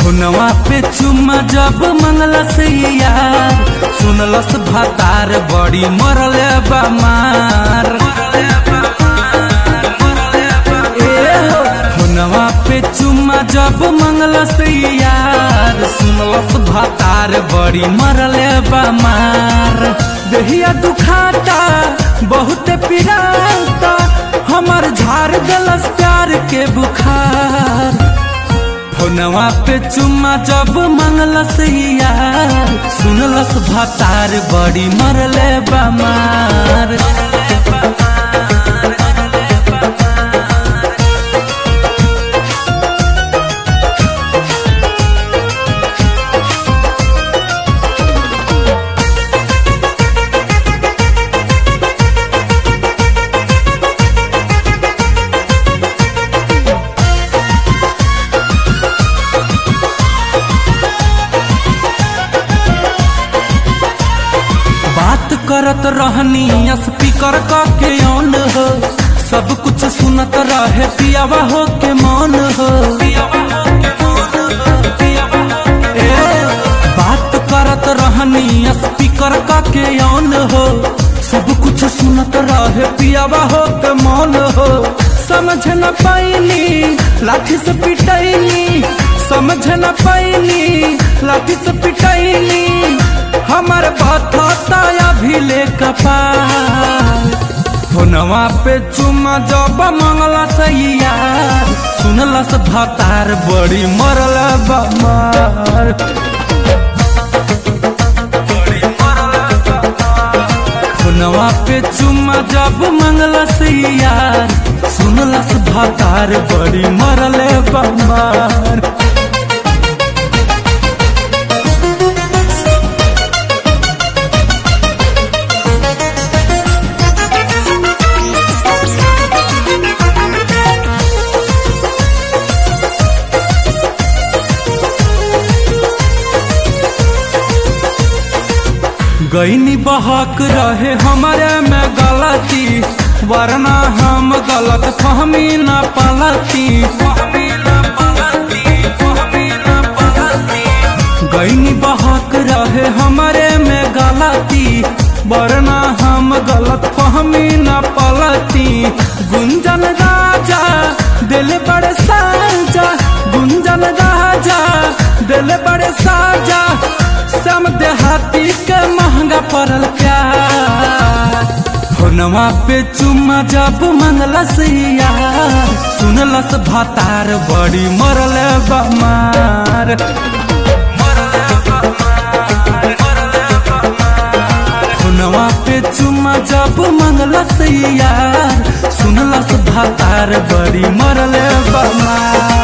खुनवा पे चुम्मा जब मंगलस यार सुनलस भातार बड़ी मरले बमार ए हो, खुनवा पे चुम्मा जब मंगलस यार सुनलस भातार बड़ी मरले बमार दहिया दुखाता बहुत पिराता हमार झाड़ गलस प्यार के बुखार फोनवा पे चुम्मा जब मंगलस यार सुनलस भातार बड़ी मरले बमार बात करत रहनी स्पीकर क के ऑन हो सब कुछ सुनत रहे पियावा हो के मौन हो ए, बात करत रहनी स्पीकर क के ऑन हो सब कुछ सुनत रहे पियावा हो के मौन हो समझ न पाइनी लाठी से पिटैनी समझ न पाइनी लाठी से पिटैनी हमर बथता अभी ले कपाल फोनवा पे चुम्मा जब मंगला सैया सुनलस भतार बड़ी मरल बमार फोनवा पे चुम्मा जब मंगलस यार सुनलस भतार बड़ी मरल बमार गईनी बहक रहे हमारे में गलती वरना हम गलत फहमी न पलती गईनी बहक रहे हमारे में गलती वरना हम गलत फहमी न पलती गुंजन राजा दिल बड़े साजा गुंजन राजा दिल बड़े साजा सम देहाती के महंगा पड़ल प्यार फोनवा पे चुम्मा जब मंगलस यार सुनलस भातार बड़ी मरल बमार फोनवा पे चुम्मा जब मंगलस यार सुनलस भातार बड़ी मरल बमार